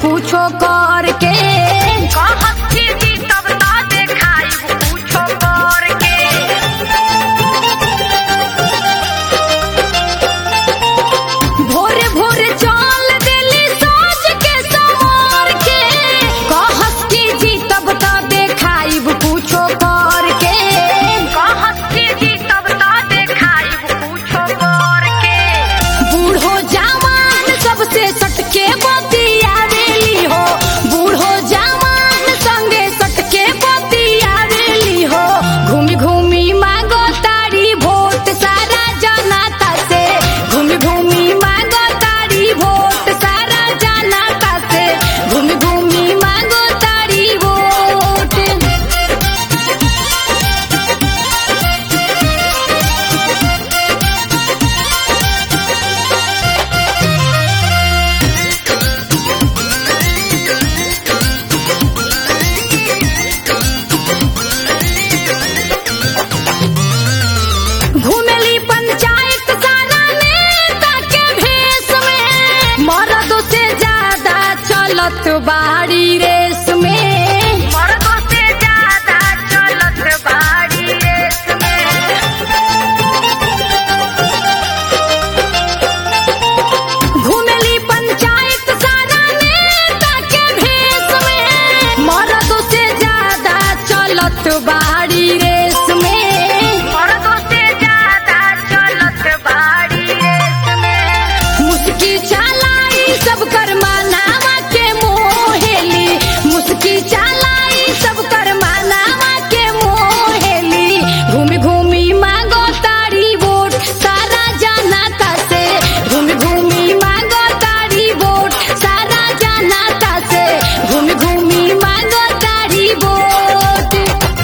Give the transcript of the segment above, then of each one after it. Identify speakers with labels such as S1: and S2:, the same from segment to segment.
S1: पूछो कर के कहत की जी तब ना देखाई पूछो कर के भोरे भोरे चल देली साज के सवार के कहत की जी तब ना देखाई पूछो कर के कहत की जी तब ना देखाई पूछो कर के बूढ़ो जवान सबसे सटके बतियावेली हो बूढ़ो जवान संगे सटके बतियावेली हो घूमी घूमी मांगो तारी वोट सारा जनता से घूमी घूमी मांगो तारी वोट सारा जनता से घूमी घूमी मांगो तारी वोट घूमेली पंचायत सारा नेता के भेष में मर्दों से ज्यादा चलत बाड़ी रेस में मर्दों से ज्यादा चलत बाड़ी रेस में घूमेली पंचायत सारा नेता के भेष में मर्दों से ज्यादा चलत बाड़ी रेस में मर्दों से ज्यादा चलत बाड़ी रेस में मुस्की चालाई सब कर मानावा के मोहेली मुस्की चालाई सब कर मानावा के मोहेली घूमी घूमी मांगो तारी वोट सारा जनता से घूमी घूमी मांगो तारी वोट सारा जनता से घूमी घूमी मांगो तारी वोट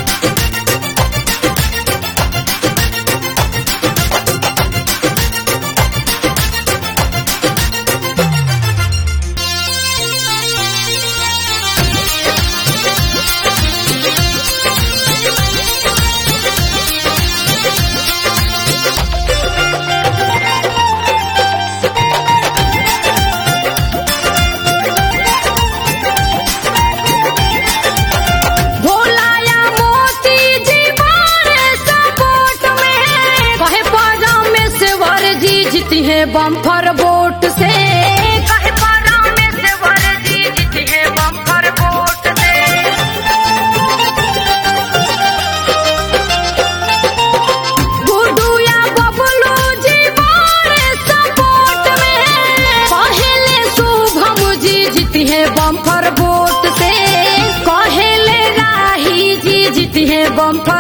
S1: भोलाया मोती जी बारे सपोर्ट में कहे परमेश्वर जी जीती है बम्फर वोट से कहे परमेश्वर जी जीती है बम्फर वोट से गुड्डू या बबलू जी बारे सपोर्ट में पहले शुभम जी जीती है बम्फर वोट से कहेले राही जी जीती है बम्फर